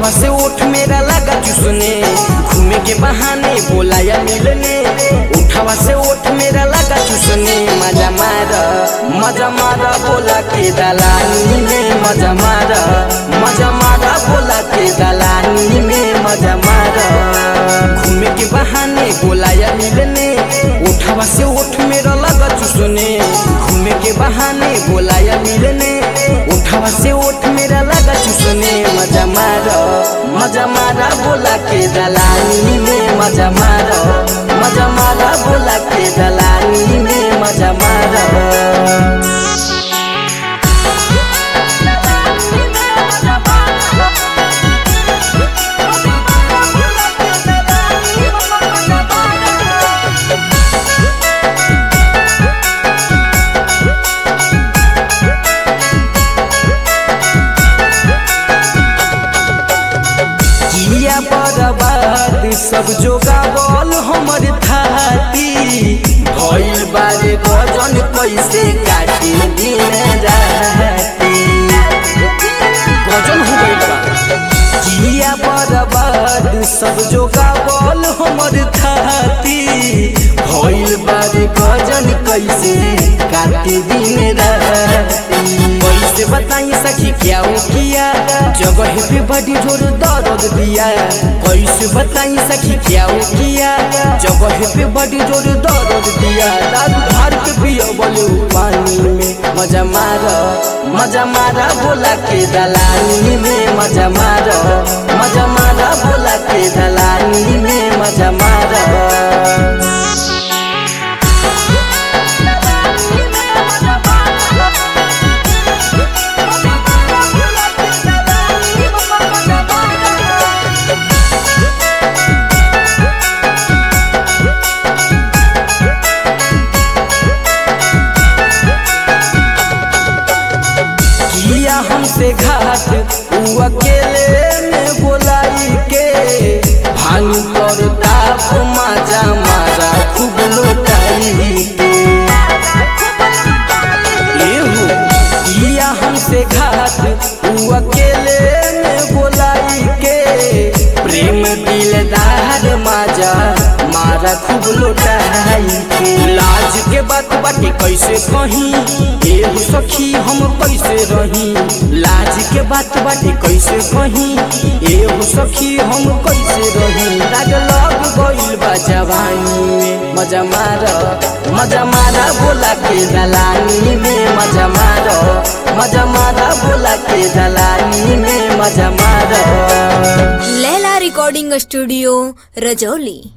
उठावा से उठ मेरा लगा चुसने घूमे के बहाने बोलाया मिलने उठावा से उठ मेरा लगा चुसने मजा मार मजा मार बोला के दलानी में मजा मार मजा मार बोला के दलानी में मजा मार घूमे के बहाने बोलाया मिलने उठावा से उठ मेरा लगा चुसने घूमे के बहाने बोलाया मिलने उठावा से उठ मेरा लगा चुसने मजा मार मजा मारा बोला के दलानी में मजा मार मजा मारा बोला के दलानी में मजा मार किया बर्बाद सब जोगावल हमर थाती भइल बारे गजन कैसे काटे दिन राती गजन हो गइल बा किया बर्बाद सब जोगावल हमर थाती भइल बारे गजन कैसे काटे दिन राती कैसे बताई सखी क्या हो किया जगह पे बड़ी जोर दर्द दिया कैसे बताई सखी क्या हो किया जगह पे बड़ी जोर दर्द दिया दारू भर के पियो बोले पानी में मजा मार मजा मारा बोला के दलानी में मजा मार मजा मारा बोला के दलानी में मजा मार किया हमसे घाट उ अकेले में बोलाई के भांग कर ताप माजा मारा खूब लोटाई के एहू किया हमसे घाट उ अकेले में बोलाई के प्रेम दिलदार माजा मारा खूब लोटाई के लाज के बात बाटे कैसे कही एहू सखी हम कैसे रही लाज के बात बाटे कैसे कही एहू सखी हम कैसे रही राग लग गइल बा जवानी में मजा मार मजा मारा बोला के दलानी में मजा मार मजा मारा बोला के दलानी में मजा मार लैला रिकॉर्डिंग स्टूडियो रजौली